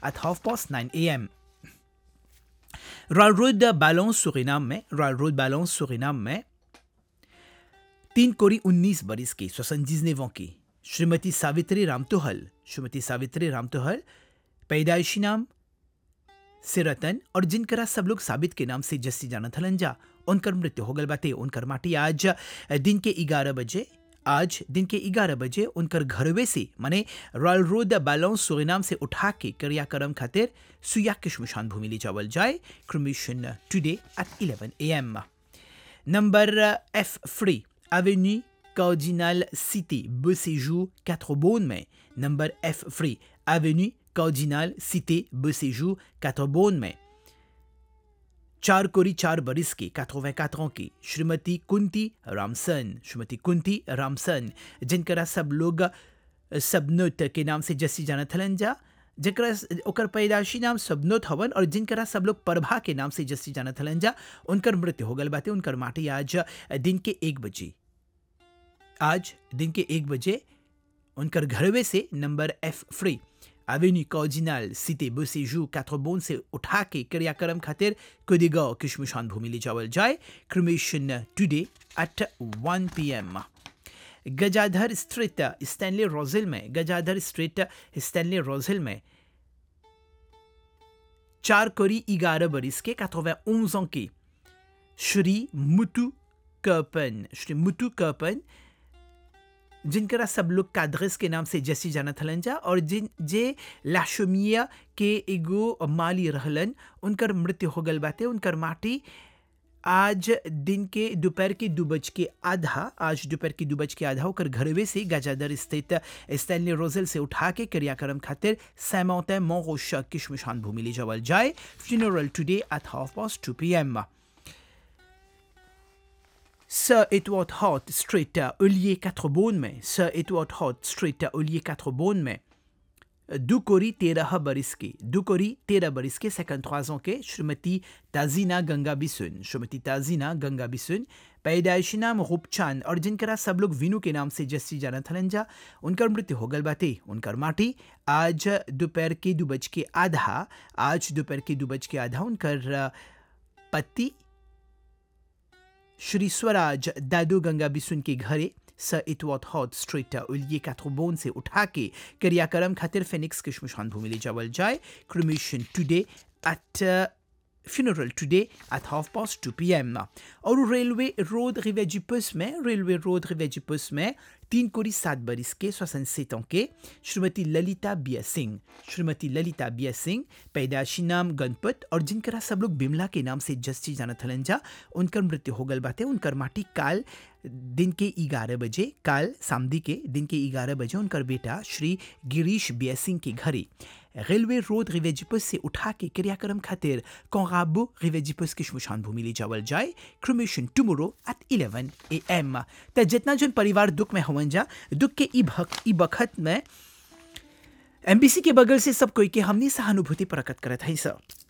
at half past 9 a.m. Royal road बैलेंस Surinam में royal road बैलेंस सुरिनाम में तीन कोरी उन्नीस बरिस की सोसंजीजनेवों की श्रीमती सावित्री रामतोहल श्रीमती सावित्री रामतोहल पैदाइशी नाम सिरतन और जिनकरा सब लोग साबित के नाम से जस्सी जाना थलंजा उनकर मृत्यु हो गल बाते उनकर माटी आज दिन के ग्यारह बजे आज दिन के ग्यारह बजे उनकर घरवे से माने रॉयल रोड बैलेंस सुरिनाम से उठा के क्रियाक्रम खातिर सुया के शमशान भूमि ले जावल जाए cremation today at 11 M number F free avenue Cardinal Cité, Beauséjour, 4 Beaune में number F free avenue Cardinal Cité, Beauséjour, 4 Beaune में चार कोरी चार बरिस की 84 ans की श्रीमती कुंती रामसन श्रीमती कुंती रामसन जिनकरा सब लोग सबनोत के नाम से जस्सी जाना थलन जा जकरा ओकर पैदाशी नाम सबनोत हवन और जिनकरा सब लोग प्रभा के नाम से जस्सी जाना थलन जा उनकर मृत्यु हो गल बाते उनकर माटी आज दिन के एक बजे आज दिन के एक बजे उनकर घरवे से number F free avenue Cardinal city बुसेजू कैथ्रोबोन से उठा के क्रियाक्रम खातिर कुदिगांव किशमुशान भूमि ले जावल जाए cremation today at 1 PM Gajadhar street Stanley Rose Hill में गजाधर स्ट्रीट स्टैनली रोजिल में चार कोरी ग्यारह बरिस के 91 ans की श्री मुतु कर्पन श्री मुतु कर्पन जिनकरा सब लोग काद्रेस के नाम से जसी जाना थलन जा और जिन जे लाशोमिया के एगो माली रहलन उनकर मृत्यु हो गल बाते उनकर माटी आज दिन के दोपहर के दो बज के आधा आज दोपहर के दो बज के आधा होकर घरवे से गाजादर स्थित स्टैनली रोजेल से उठा के क्रियाक्रम खातिर सैमौत मोगोश की शमशान भूमि ले जावल जाए funeral today at half past two P M Sir Edward Hart Street, Ollier 4 Beaune में Sir Edward Hart Street, Ollier 4 Beaune में दुकोरी तेरह बरिस के दुकोरी तेरह बरिस के सेकंड ans के श्रीमती ताजीना गंगा बिसुन श्रीमती ताजीना गंगा बिसुन पैदाइशी नाम रूपचांद और जिनकरा सब लोग विनु के नाम से जस्सी जाना थलंजा उनकर मृत्यु हो गल बाते उनकर माटी आज दोपहर के दो बज के आधा आज दोपहर के दो बज के आधा उनकर पति श्री स्वराज दादू गंगा बिसुन के घरे सर इटवॉट हॉट स्ट्रीट उलिये कैथ्रोबोन से उठा के क्रियाक्रम खातिर फेनिक्स के शमशान भूमि ले जावल जाए cremation today at funeral today at half past two P M और रेलवे रोड रिवेजिपस में रेलवे रोड रिवेजिपस में तीन कोरी सात बरिस के सोसन सेत के श्रीमती ललिता बिया सिंह श्रीमती ललिता बिया सिंह पैदाशी नाम गणपत और जिनकरा सब लोग बिमला के नाम से जस्टी जाना थलन जा उनकर मृत्यु हो गल बाते उनकर माटी काल दिन के ग्यारह बजे काल सामदी के दिन के ग्यारह बजे उनकर बेटा श्री गिरीश बिया सिंह के घरे रेलवे रोड रिवेजिपस से उठा के क्रियाक्रम खातिर कोंगाबो रिवेजिपस की शमशान भूमि ले जावल जाए cremation tomorrow at 11 A M त जितना जन परिवार दुख में हवन जा दुख के ई भक ई बखत में एमबीसी के बगल से सब कोई के हमनी सहानुभूति प्रकट करत है सब